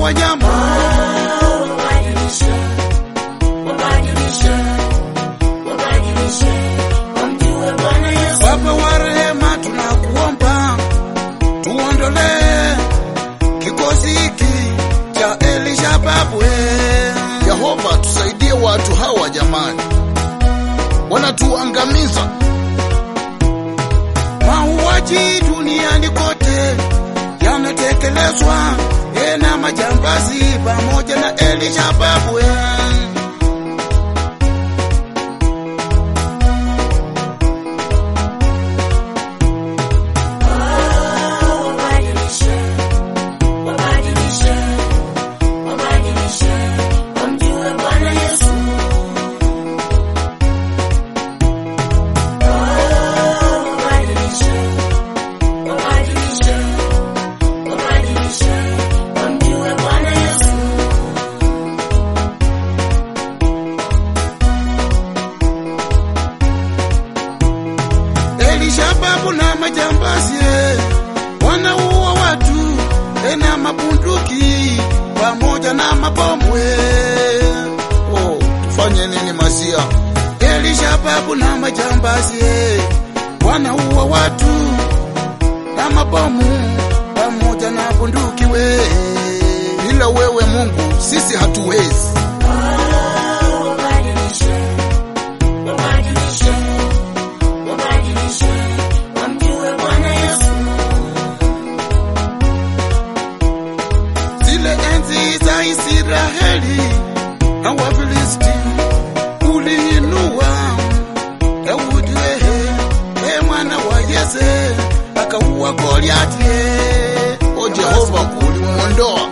wanyama Wabadilishe, wabadilishe, wabadilishe, wamjue Bwana Yesu. Baba wa rehema, tunakuomba tuondolee kikosi hiki cha Elishababu. Yehova, tusaidie watu hawa jamani, wanatuangamiza. Mauaji duniani kote yanatekelezwa eh, na majambazi pamoja na Elishababu. Wabadilishe, wabadilishe, wabadilishe, wamjue Bwana Yesu. Wabadilishe, wabadilishe, wabadilishe, wamjue Bwana Yesu. Elishababu na majambazi eh, wanaua watu eh, na mabunduki pamoja na mabomu. eh. Oh, tufanye nini Masia? Elishababu na majambazi eh, wanaua watu na mabomu pamoja na bunduki we. Bila wewe Mungu sisi hatuwezi. Wabadilishe, wabadilishe, wabadilishe, wamjue Bwana Yesu. Zile enzi za Israeli na Wafilisti uliinua Daudi wehe, e mwana wa Yese akaua Goliati. eh. O Jehova, ulimwondoa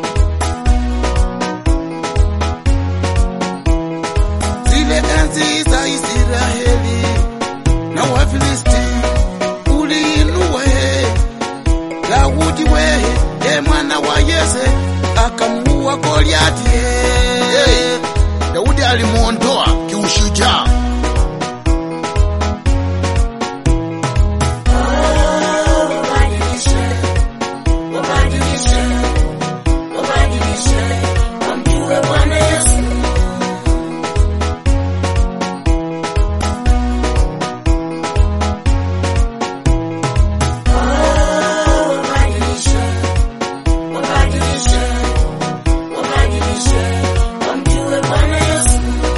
zile enzi za Israeli na Wafilisti uliinua he Daudi wehe, e mwana wa Yese akamuua Goliati. eh. Hey, Daudi alimuondoa kiushujaa. Wabadilishe, wabadilishe, wabadilishe, wamjue Bwana Yesu. Wabadilishe, wabadilishe, wabadilishe, wamjue Bwana Yesu.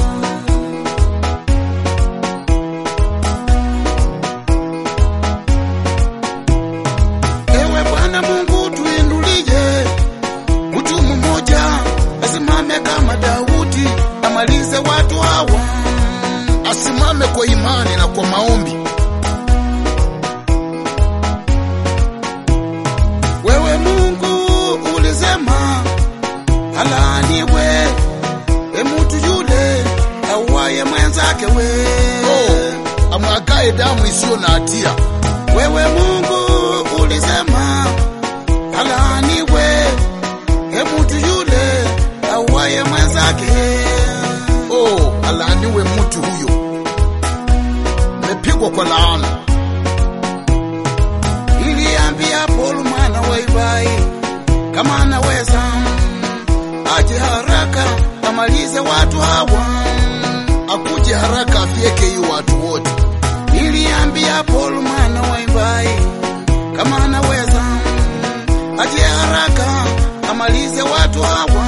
Ewe Bwana Mungu tuinulie mtu mmoja asimame kama Daudi amalize watu hawa. Asimame kwa imani na kwa maombi. Wewe Mungu ulisema alaaniwe e mtu yule auaye mwenzake we. Oh, amwagae damu isiyo na hatia. Wewe Mungu ulisema alaaniwe e mtu yule auaye mwenzake. Oh, alaaniwe mtu huyo, amepigwa kwa laana. Niliambia Paul mwana wa Ibai kama anaweza aje haraka amalize watu hawa. Akuje haraka afyeke hiyo watu wote. Niliambia Paul mwana wa Ibai kama anaweza aje haraka amalize watu hawa.